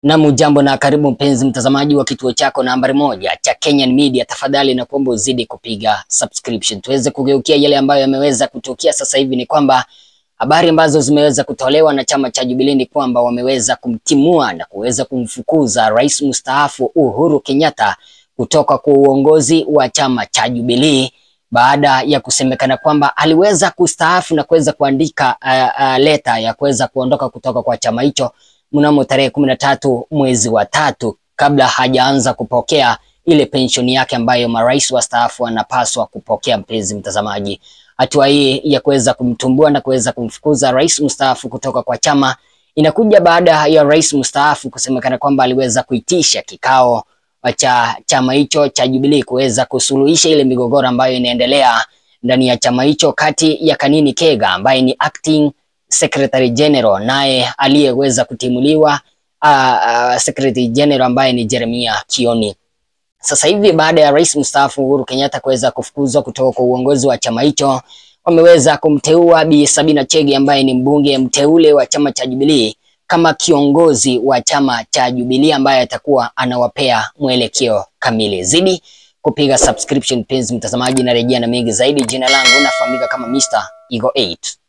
Na mujambo na karibu mpenzi mtazamaji wa kituo chako nambari moja cha Kenyan Media, tafadhali na kuomba uzidi kupiga subscription tuweze kugeukia yale ambayo yameweza kutukia sasa hivi. Ni kwamba habari ambazo zimeweza kutolewa na chama cha Jubilee ni kwamba wameweza kumtimua na kuweza kumfukuza rais mstaafu Uhuru Kenyatta kutoka kwa uongozi wa chama cha Jubilee baada ya kusemekana kwamba aliweza kustaafu na kuweza kuandika uh, uh, leta ya kuweza kuondoka kutoka kwa chama hicho mnamo tarehe kumi na tatu mwezi wa tatu kabla hajaanza kupokea ile penshoni yake ambayo marais wastaafu wanapaswa kupokea. Mpenzi mtazamaji, hatua hii ya kuweza kumtumbua na kuweza kumfukuza rais mstaafu kutoka kwa chama inakuja baada ya rais mstaafu kusemekana kwamba aliweza kuitisha kikao cha chama hicho cha Jubilee kuweza kusuluhisha ile migogoro ambayo inaendelea ndani ya chama hicho kati ya Kanini Kega ambaye ni acting Secretary General naye aliyeweza kutimuliwa uh, uh, Secretary General ambaye ni Jeremia Kioni. Sasa hivi baada ya rais mstaafu Uhuru Kenyatta kuweza kufukuzwa kutoka kwa uongozi wa chama hicho, wameweza kumteua Bi Sabina Chege ambaye ni mbunge mteule wa chama cha Jubilee kama kiongozi wa chama cha Jubilee ambaye atakuwa anawapea mwelekeo kamili. Zidi kupiga subscription penzi mtazamaji, na rejea na mengi zaidi. Jina langu nafahamika kama Mr. Eagle 8.